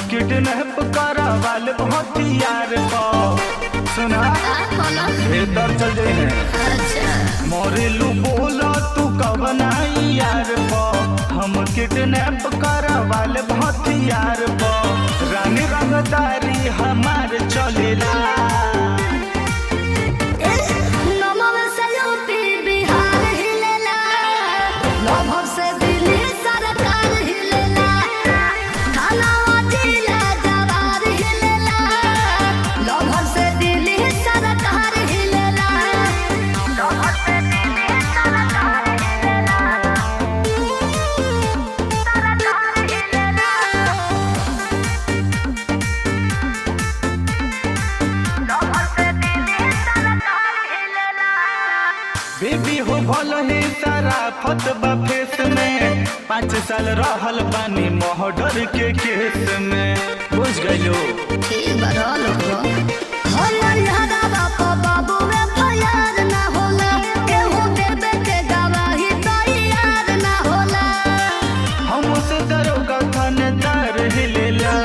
kidnap Karwal हथियार पर सुना भीतर चल जाई है मोरेलू बोला तू कब आई यार पर हम किडनैप करवाल हथियार पर रानी रंगदारी हमार चलेला बेबी हो भल ही सारा फतबा फेस में पाँच साल रहल बानी मोहडर के केस में बुझ गइलो हमसे दरोगा थानेदार हिलेला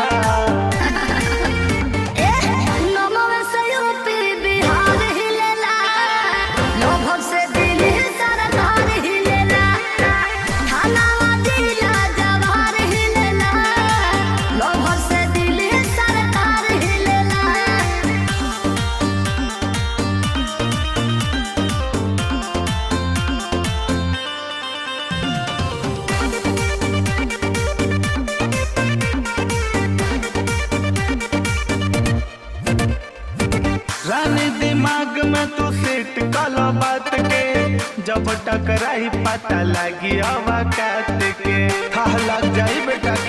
रानी दिमाग में तू सेट काला बात के जब टकराई पता लगी अवकात के था लग जाई बेटा